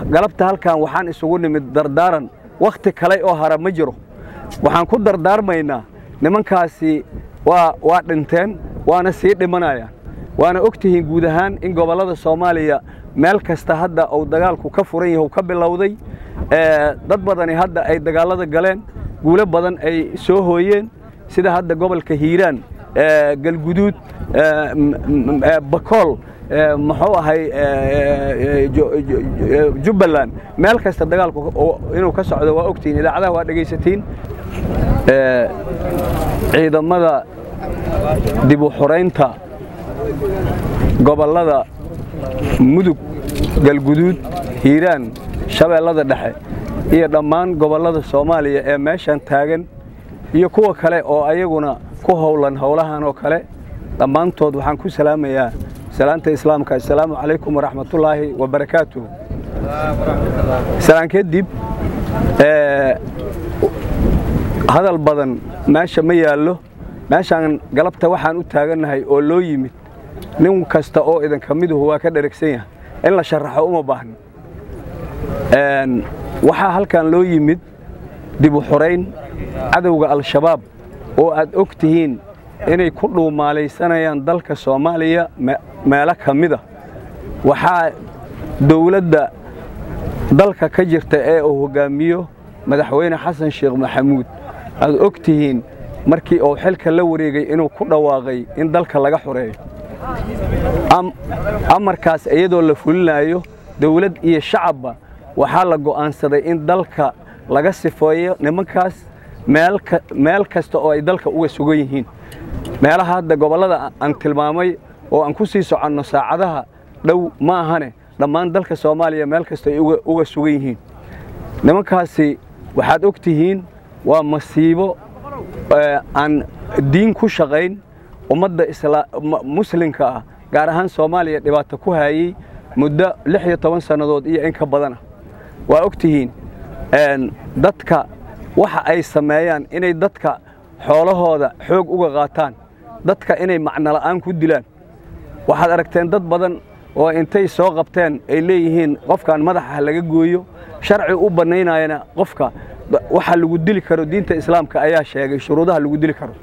galabta halkan waxaan isugu nimid dardaaran wakhti kale oo hara ma jiro waxaan ku dardaarmaynaa nimankaasi waa waa dhinteen waana sii dhimanayaan waana og tihiin guud ahaan in gobollada soomaaliya meel kasta hadda uu dagaalku ka furan yahay uu ka bilowday dad badani hadda ay dagaallada galeen guulo badan ay soo hooyeen sida hadda gobolka hiiraan galguduud bakool muxuu ahay jubbaland meel kasta dagaalku inuu ka socdo waa ogtihiin idaacadaha waa dhegaysatiin ciidamada dib u xoraynta gobollada mudug galguduud hiiraan shabeellada dhexe iyo dhammaan gobollada soomaaliya ee meeshan taagan iyo kuwa kale oo ayaguna ku howlan howlahan oo kale dhammaantood waxaan ku salaamayaa salaanta islaamka assalaamu calaykum waraxmatullaahi wabarakaatuh salaan kadib hadal badan meesha ma yaallo meeshaan galabta waxaan u taagannahay oo loo yimid nin kasta oo idinka miduhu waa ka dheragsan yahay in la sharaxo uma baahno waxaa halkan loo yimid dib u xorayn cadowga al-shabaab oo aad og tihiin inay ku dhuumaalaysanayaan dalka soomaaliya meelo ka mida waxaa dowladda dalka ka jirta ee uu hoggaamiyo madaxweyne xasan sheekh maxamuud aad og tihiin markii uu xilka la wareegay inuu ku dhawaaqay in dalka laga xoreeyo amarkaas iyadoo la fulinayo dowlad iyo shacabba waxaa la go'aansaday in dalka laga sifeeyo nimankaas meel kasta oo ay dalka uga sugan yihiin meelaha hadda gobollada aan tilmaamay oo aan ku sii soconno saacadaha dhow ma ahane dhammaan dalka soomaaliya meel kasta ay uga sugan yihiin nimankaasi waxaad og tihiin waa masiibo aan diin ku shaqayn ummadda muslimka ah gaar ahaan soomaaliya dhibaato ku haayey muddo lix iyo toban sannadood iyo in ka badana waa og tihiin dadka waxa ay sameeyaan inay dadka xoolahooda xoog uga qaataan dadka inay macnola'aan ku dilaan waxaad aragteen dad badan oo intay soo qabteen ay leeyihiin qofkan madaxa laga gooyo sharci u bannaynayana qofka waxa lagu dili karo diinta islaamka ayaa sheegay shuruudaha lagu dili karo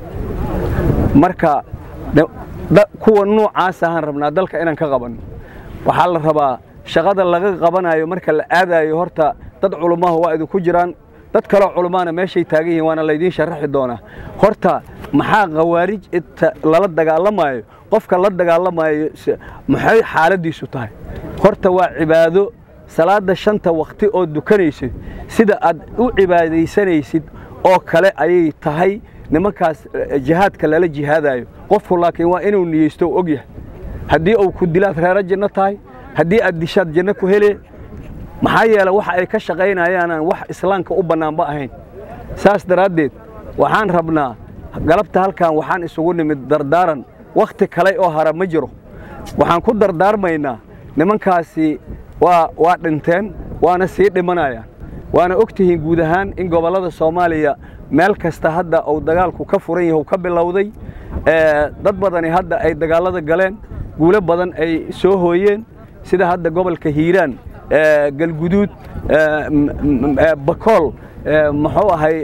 marka kuwa noocaas ahaan rabnaa dalka inaan ka qabanno waxaa la rabaa shaqada laga qabanayo marka la aadayo horta dad culummaha waa idinku jiraan dad kaloo culummaana meeshay taagan yihiin waana laydiin sharaxi doonaa horta maxaa khawaarij inta lala dagaalamayo qofka la dagaalamayo maxay xaaladdiisu tahay horta waa cibaado salaadda shanta wakhti oo dukanaysid sida aad u cibaadaysanaysid oo kale ayay tahay nimankaas jihaadka lala jihaadayo qofku laakiin waa inuu niyeysto og yahay haddii uu ku dilaad reero janno tahay haddii aad dishaad janno ku hele maxaa yeele waxa ay ka shaqaynayaanaan wax islaamka u bannaanba ahayn saas daraaddeed waxaan rabnaa galabta halkan waxaan isugu nimid dardaaran wakhti kale oo hara ma jiro waxaan ku dardaarmaynaa nimankaasi waa waa dhinteen waana sii dhimanayaan waana og tihiin guud ahaan in gobollada soomaaliya meel kasta hadda uu dagaalku ka furan yahay uu ka bilowday dad badani hadda ay dagaallada galeen guulo badan ay soo hooyeen sida hadda gobolka hiiraan galguduud bakool muxuu ahay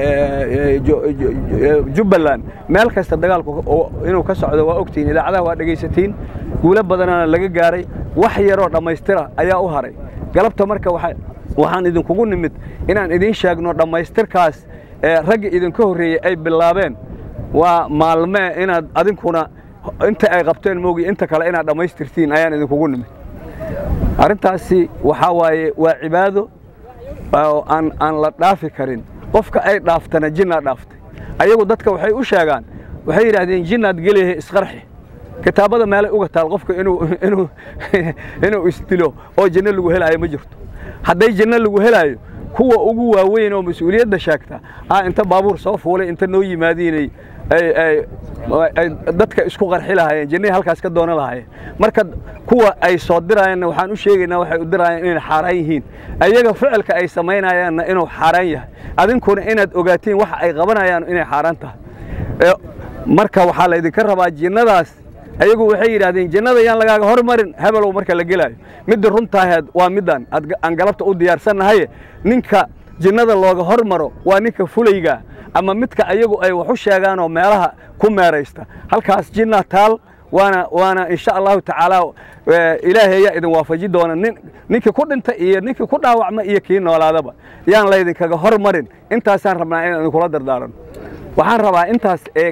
jubbaland meel kasta dagaalku inuu ka socdo waa ogtihiin idaacadaha waa dhegaysatiin guulo badanaana laga gaaray wax yaroo dhammaystira ayaa u haray galabta marka waxaan idinkugu nimid inaan idiin sheegno dhammaystirkaas ragga idinka horreeyey ay bilaabeen waa maalmee inaad adinkuna inta ay qabteen moogi inta kale inaad dhammaystirtiin ayaan idinkugu nimid arrintaasi waxaa waaye waa cibaado aan aan la dhaafi karin qofka ay dhaaftana jinnaa dhaaftay ayagu dadka waxay u sheegaan waxay yidhaahdeen jinnaad geliyahe isqarxi kitaabada meelay uga taal qofka inuu inuu inuu isdilo oo janno lagu helaayo ma jirto hadday janno lagu helaayo kuwa ugu waaweyn oo mas-uuliyadda sheegta ah inta baabuur soo fuulay inta noo yimaadiinay ay dadka isku qarxi lahaayeen jannay halkaas ka doonan lahaayeen marka kuwa ay soo dirayaanna waxaan u sheegaynaa waxay u dirayaan inay xaaraan yihiin ayaga ficilka ay samaynayaanna inuu xaaraan yahay adinkuna inaad ogaatiin waxa ay qabanayaan inay xaaraan tahay marka waxaa laydinka rabaa jinnadaas ayagu waxay yidhahdeen jannada yaan lagaaga hormarin hebelow marka la gelaayo midda runtaaheed waa middan aan galabta u diyaarsannahaye ninka jinnada looga hormaro waa ninka fulayga ama midka ayagu ay wax u sheegaan oo meelaha ku meeraysta halkaas jinna taal waana waana insha allahu tacaala ilaahay ayaa idin waafaji doona nin ninkii ku dhinta iyo ninkii ku dhaawacma iyo kii noolaadaba yaan laydinkaga hormarin intaasaan rabnaa inaan idinkula dardaarano waxaan rabaa intaas ee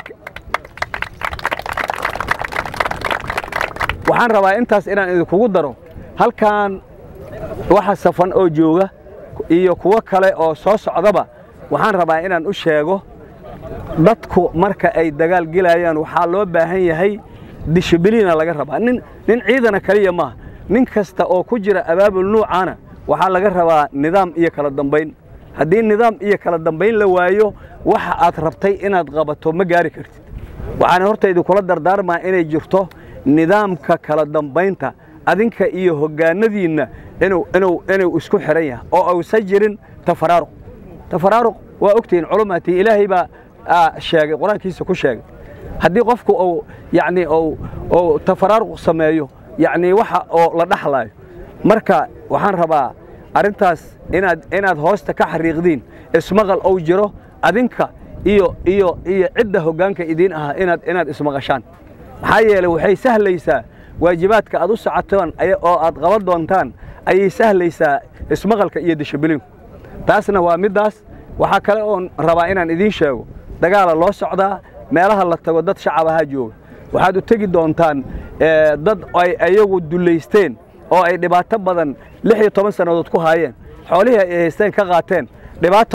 waxaan rabaa intaas inaan idinkugu daro halkan waxa safan oo jooga iyo kuwo kale oo soo socdaba waxaan rabaa inaan u sheego dadku marka ay dagaal gelayaan waxaa loo baahan yahay dishibiliina laga rabaa nin nin ciidana kaliya maaha nin kasta oo ku jira abaabul nuucaana waxaa laga rabaa nidaam iyo kala dambayn haddii nidaam iyo kala dambayn la waayo waxa aad rabtay inaad qabato ma gaari kartid waxaana horta idinkula dardaarmaa inay jirto nidaamka kala dambaynta adinka iyo hoggaanadiinna inuu inuu inuu isku xihan yahay oo uusan jirin tafaraaruq tafaraaruq waa ogtihiin culumaatii ilaahay baa sheegay qur-aankiisa ku sheegay haddii qofku uu yacni uu tafaraaruq sameeyo yacni waxa oo la dhaxlaayo marka waxaan rabaa arrintaas inaad inaad hoosta ka xariiqdiin ismaqal ou jiro adinka iyo iyo iyo cidda hoggaanka idiin ahaa inaad inaad ismaqashaan maxaa yeelay waxay sahlaysaa waajibaadka aad u socotaan oo aad qaban doontaan ayay sahlaysaa ismaqalka iyo dishibiliinku taasna waa middaas waxaa kale oon rabaa inaan idiin sheego dagaala loo socdaa meelaha la tago dad shacab ahaa jooga waxaad u tegi doontaan dad ay ayagu dullaysteen oo ay dhibaato badan lix iyo toban sannadood ku haayeen xoolihii ay haysteen ka qaateen dhibaato